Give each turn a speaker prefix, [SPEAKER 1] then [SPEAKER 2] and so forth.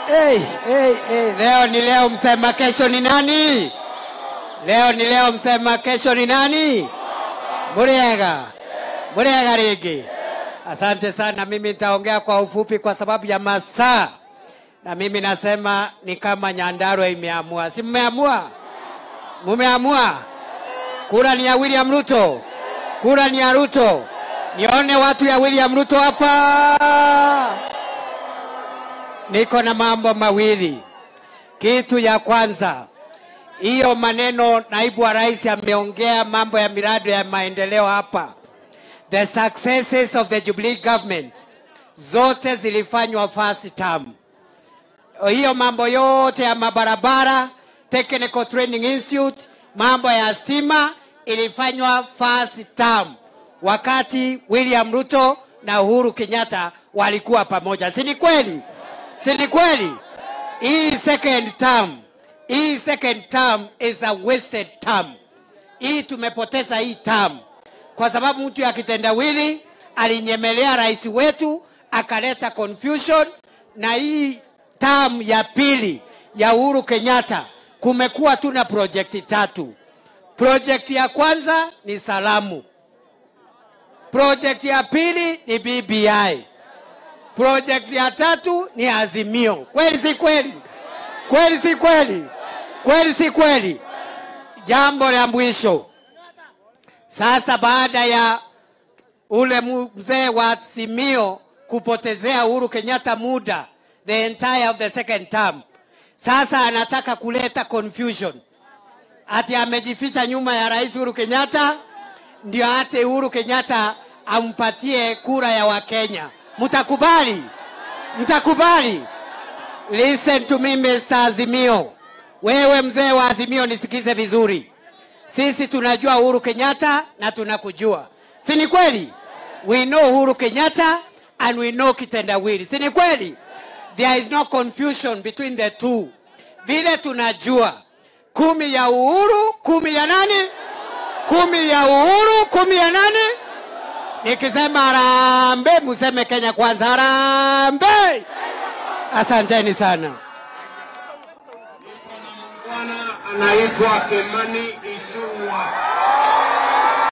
[SPEAKER 1] Hey, hey, hey. Leo ni leo, msema kesho ni nani? Leo ni leo, msema kesho ni nani? Muriega, Muriega rigi. Asante sana. Mimi nitaongea kwa ufupi kwa sababu ya masaa, na mimi nasema ni kama Nyandarua imeamua. Si mmeamua? Mumeamua? Kura ni ya William Ruto, kura ni ya Ruto. Nione watu ya William Ruto hapa. Niko na mambo mawili. Kitu ya kwanza, hiyo maneno naibu wa rais ameongea mambo ya miradi ya maendeleo hapa. The successes of the Jubilee government zote zilifanywa first term. Hiyo mambo yote ya mabarabara, Technical Training Institute, mambo ya stima ilifanywa first term wakati William Ruto na Uhuru Kenyatta walikuwa pamoja, si ni kweli? Si ni kweli? Hii second term, hii second term is a wasted term. Hii tumepoteza hii term kwa sababu mtu ya kitendawili alinyemelea rais wetu akaleta confusion, na hii term ya pili ya Uhuru Kenyatta kumekuwa tu na projekti tatu. Projekti ya kwanza ni salamu, projekti ya pili ni BBI, projekti ya tatu ni Azimio. Kweli si kweli? Kweli si kweli? Kweli si kweli? Jambo la mwisho sasa, baada ya ule mzee wa Azimio kupotezea Uhuru Kenyatta muda the entire of the second term, sasa anataka kuleta confusion ati amejificha nyuma ya rais Uhuru Kenyatta ndio ate Uhuru Kenyatta ampatie kura ya Wakenya. Mtakubali? Mtakubali? Listen to me Mr. Azimio. Wewe mzee wa Azimio nisikize vizuri. Sisi tunajua Uhuru Kenyatta na tunakujua. Si ni kweli? We know Uhuru Kenyatta and we know kitendawili. Si ni kweli? There is no confusion between the two. Vile tunajua kumi ya Uhuru, kumi ya nani? Kumi ya Uhuru, kumi ya nani? Nikisema harambee, museme Kenya kwanza. Harambee! Asanteni sana.
[SPEAKER 2] Bwana anaitwa Kimani Ichung'wah.